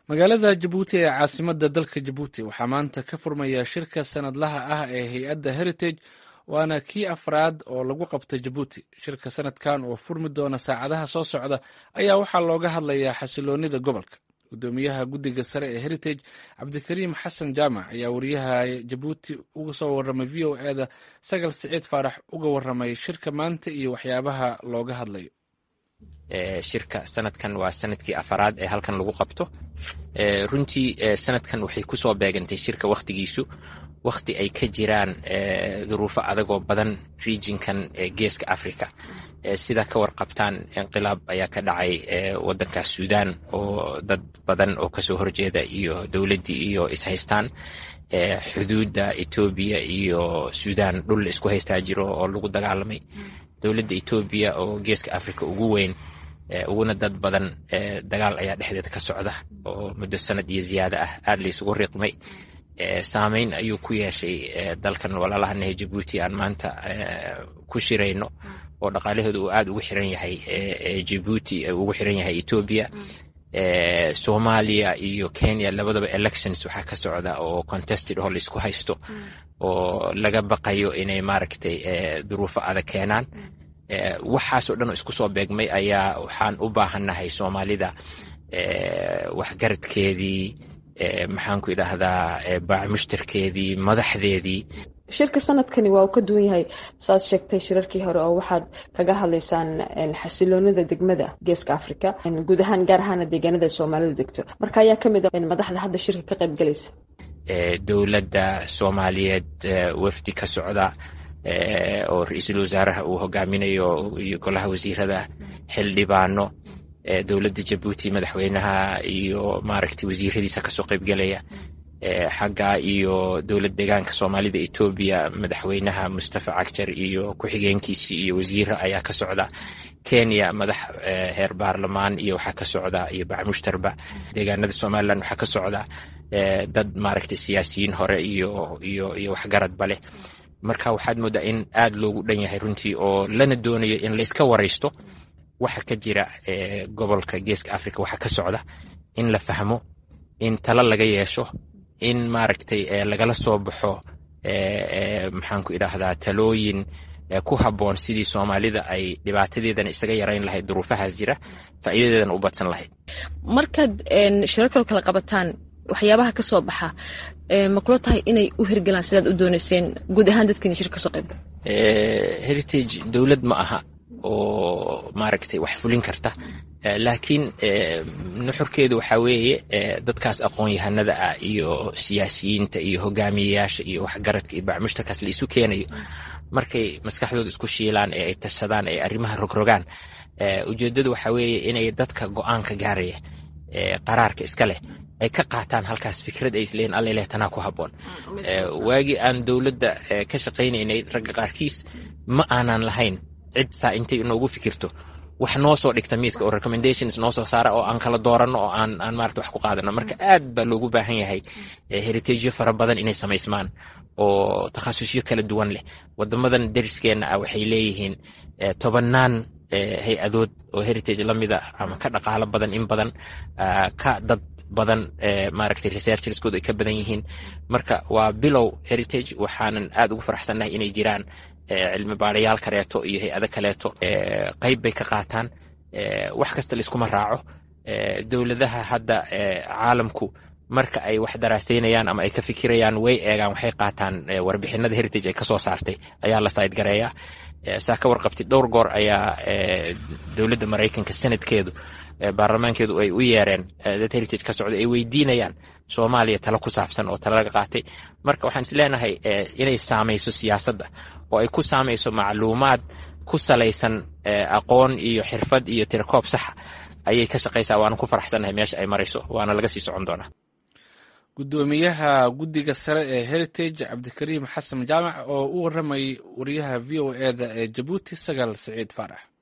magaalada jabuuti ee caasimadda dalka jabuuti waxaa maanta ka furmaya shirka sanadlaha ah ee hay-adda heritage waana kii afraad oo lagu qabtay jabuuti shirka sanadkan oo furmi doona saacadaha soo socda ayaa waxaa looga hadlayaa xasiloonida gobolka gudoomiyaha guddiga sare ee heritage cabdikariim xasan jaamac ayaa wariyaha jabuuti uga soo waramay v o eda sagal siciid faarax uga waramay shirka maanta iyo waxyaabaha looga hadlayo shirka sanadkan waa sanadkii afaraad ee halkan lagu qabto runtii sanadkan waxay kusoo beegantay shirka wakhtigiisu wakhti ay ka jiraan duruufo adagoo badan regionkan geeska africa sida ka warqabtaan inqilaab ayaa ka dhacay wadanka sudan oo dad badan oo kasoo horjeeda iyo dowladdii iyo ishaystaan xuduudda etoobiya iyo sudan dhul isku haystaa jiro oo lagu dagaalamay dowladda etoobiya oo geeska africa ugu weyn uguna dad badan dagaal ayaa dhexdeeda ka socda oo muddo sanad iyo ziyaada ah aada laysugu riiqmay saameyn ayuu ku yeeshay dalkan walaalahanahe jabuuti aan maanta ku shirayno oo dhaqaalahooda uu aada ugu xiran yahay jabuuti ugu xiran yahay etoobiya soomaaliya iyo kenya labadaba elections waxaa ka socda oo contested oo laisku haysto oo laga baqayo inay maaragtay duruufo adag keenaan waxaasoo dhan oo isku soo beegmay ayaa waxaan u baahannahay soomaalida waxgaradkeedii maxaanku idhaahdaa baamushtarkeedii madaxdeedii shirka sanadkani waa uu ka duwan yahay saaad sheegtay shirarkii hore oo waxaad kaga hadlaysaan xasiloonida degmada geeska africa guud ahaan gaar ahaana deegaanada soomaalidu degto marka ayaa ka mid a madaxda hadda shirka ka qayb galaysa dowladda soomaaliyeed wafdi ka socda oo ra-iisul wasaaraha uu hogaaminayo iyo golaha wasiirada xildhibaano dowladda jabuuti madaxweynaha iyo maaragtay wasiiradiisa kasoo qaybgelaya xagga iyo dowlad deegaanka soomaalida etoobiya madaxweynaha mustafa cagjar iyo ku-xigeenkiisii iyo wasiira ayaa ka socda kenya madax heer baarlamaan iyo waxaa ka socda iyo bacmushtarba deegaanada somalilan waxaa ka socda dad maaragtay siyaasiyiin hore iyo iyo iyo waxgaradba leh marka waxaad moodaa in aada loogu dhan yahay runtii oo lana doonayo in layska waraysto waxa ka jira gobolka geeska africa waxa ka socda in la fahmo in talo laga yeesho in maaragtay lagala soo baxo maxaanku idhaahdaa talooyin ku habboon sidii soomaalida ay dhibaatadeedana isaga yarayn lahayd duruufahaas jira faa'iidadeedana u badsan lahayd markaad shirarkalo kala qabataan waxyaabaha ka soo baxa ma kula tahay inay u hirgalaan sidaad u doonayseen guud ahaan dadkiina shir kasoo qayb heritage dowlad ma aha oo maaragtay wax fulin karta laakiin nuxurkeedu waxaa weeye dadkaas aqoon-yahanada ah iyo siyaasiyiinta iyo hogaamiyeyaasha iyo waxgaradka iyo bacmushtarkaas la isu keenayo markay maskaxdooda isku shiilaan ee ay tashadaan ee arrimaha rogrogaan ujeeddadu waxaa weeye inay dadka go-aanka gaaraya qaraarka iska leh ay ka qaataan halkaas fikrad ay isleeyiin alleleh tanaa ku habboon waagii aan dowladda ka shaqaynaynay ragga qaarkiis ma aanan lahayn cid saa intay inoogu fikirto wax noo soo dhigta miiska oo recommendations noo soo saara oo aan kala dooranno oo aan aan maarata wax ku qaadano marka aad baa loogu baahan yahay heritageyo fara badan inay samaysmaan oo takhasusyo kala duwan leh wadamadan dariskeenna ah waxay leeyihiin tobannaan hay-adood oo heritage lamida ama ka dhaqaalo badan in badan ka dad badan maaragtay researcherskooda ay ka badan yihiin marka waa bilow heritage waxaanan aad ugu faraxsannahay inay jiraan cilmi baarayaal kaleeto iyo hay-ado kaleeto qayb bay ka qaataan wax kasta laiskuma raaco dowladaha hadda caalamku marka ay wax daraasaynayaan ama ay ka fikirayaan way eegaan waxay qaataan warbixinada heritage ay kasoo saartay ayaa la saydgareeyaa saa ka warqabtay dhowr goor ayaa dowladda maraykanka sanadkeedu baarlamaankeedu ay u yeereen dad heritage ka socda ay weydiinayaan soomaaliya talo ku saabsan oo talo laga qaatay marka waxaan is leenahay inay saamayso siyaasadda oo ay ku saamayso macluumaad ku salaysan aqoon iyo xirfad iyo tirakoob saxa ayay ka shaqaysaa waana ku faraxsannahay meesha ay marayso waana laga sii socon doonaa gudoomiyaha guddiga sare ee heritage cabdikariim xasan jaamac oo u waramayay wariyaha v o eda ee jabuuti sagaal siciid faarax